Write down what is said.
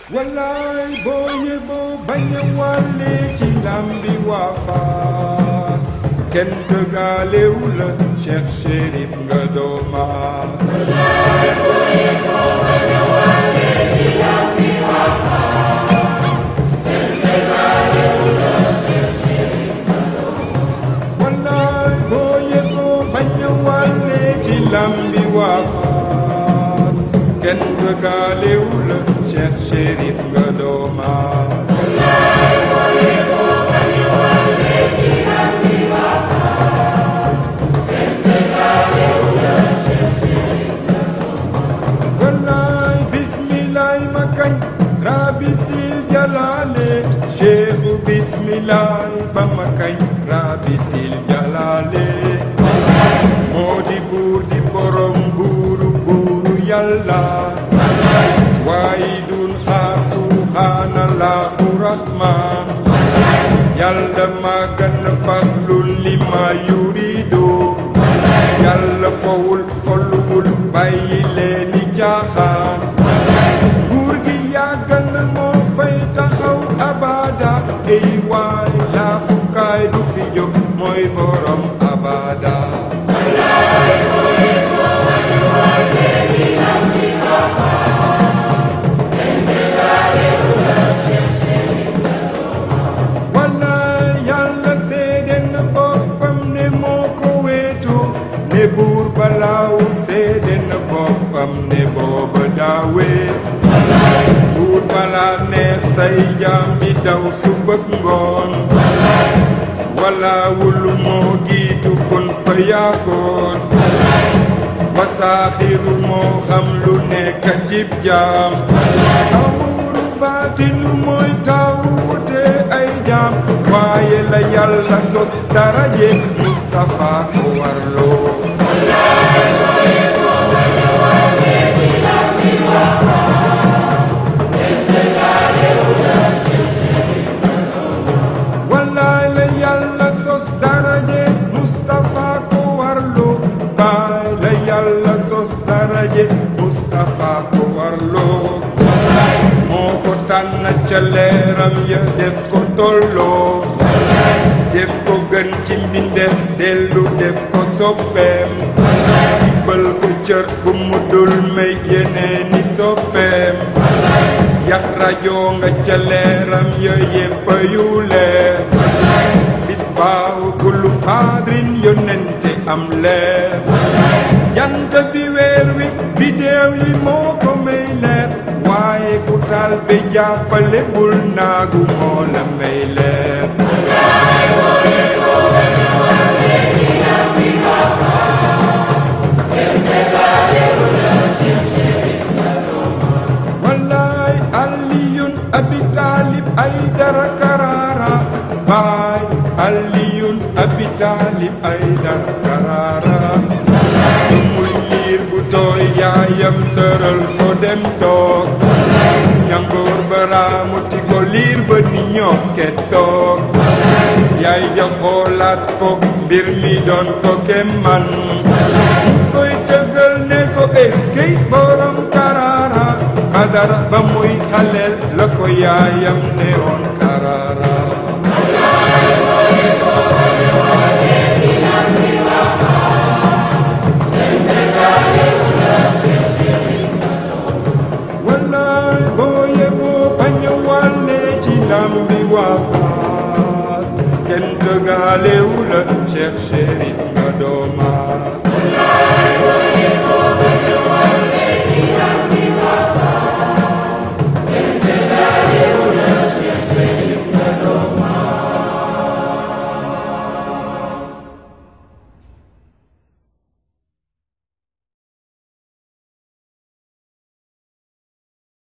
wallaay boo yeboo bañ a wàlle ci lambi waa Faas kenn dëggaalewu la Cheikh Chérif nga doomaas wallaay boo yeboo bañ a wàlle ci lambi waa Faas kenn dëggaalewu la Cheikh Chérif nga doomaas wallaay bismillaay ma kañ rabisil jalaale cheikhu bismillaay ba ma kañ rabisil jalaale moo di buur di borom buuru buuru yàlla waaye dun xaar subhaanallahu rahmaan yàlla maa gën a farlul li ma yurido yàlla fowul folluwul bàyyi leeni caaxaan nguur gi yàgg na moo fay taxaw abada ey waay laafukaay du fi jóg mooy borom abada wallaay yàlla seede na boppam ne moo ko weetu ne buur balaaw seede na boppam ne booba daawee buur balaa neex say jaam di daw subak ngoon walaawul moo giitu kon fa yaakoon wasaaxiru moo xam lu nekk cib jaam amuuru baatinu mooy taawute ay jaam waaye la yàlla sos daraje Mustafa ko warloo wallaay la yàlla sos daraje Mustafa ko warloo baay la yàlla sos daraje Mustafa ko warloo moo ko tànn ca leeram ya def ko tolloo def ko gën ci mbindeef dellu def ko soppeem tibbal ko cër bu mu dul may yeneeni soppeem yax rajo nga ca leeram ya yépp yu leer bis baaw kullu faadrin yonente am leer jant bi weer wi bidéew yi moo ko may leer waaye ku taal be jàppale bul naagu moo la may leer wallaay aliyun abi taalib ay dara karaara baay aliyun abi taalib ay dara karaara muy liir bu tooy yaayam tëral ko dem toog ñangoor baraamuti ko liir ba ni ñokket toog yaay ja xoolaat ko mbir mi doon ko kemman mu koy tëggal ne ko eskey borom karaara badara ba muy xaleel la ko yaayam ne woon karaara wallaay boo yeboo bañ a wàlle ci lambi waa Faas kenn dëggaalewu la Cheikh Chérif